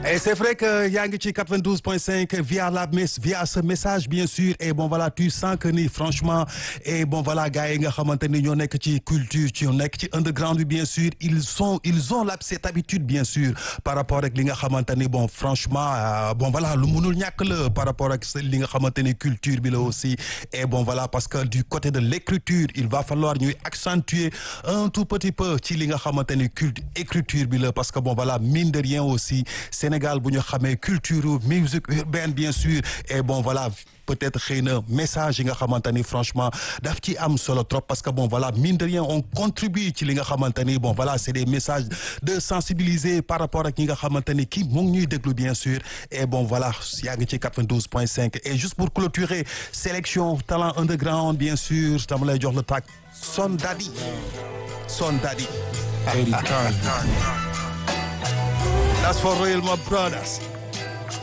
Et c'est vrai que yaa ngi ci 92.5 via la mes via ce message bien sûr et bon voilà tu sens que ni franchement et bon voilà gars yi nga xamante ni ñoo nekk ci culture ci ñoo nekk ci underground bi bien sûr ils sont ils ont la cette habitude bien sûr par rapport ak li nga xamante ni bon franchement euh, bon voilà lu mënul ñàkk la par rapport ak li nga xamante ni culture bi la aussi et bon voilà parce que du côté de l'écriture il va falloir ñuy accentuer un tout petit peu ci li nga xamante ni culte écriture bi la parce que bon voilà mine de rien aussi Sénégal bu ñu xamee culture musique urbaine bien sûr et bon voilà peut-être xëy na message yi nga xamante ni franchement daf ci am solo trop parce que bon voilà mine de rien on contribue ci li nga xamante ni bon voilà c'est des messages de sensibiliser par rapport ak ñi nga xamante ni kii mu ngi ñuy déglu bien sûr et bon voilà yaa ngi ci 92.5 et juste pour clôturer sélection talent underground bien sûr dama lay jox le tag Son Daddy Son Daddy That's for real my brothers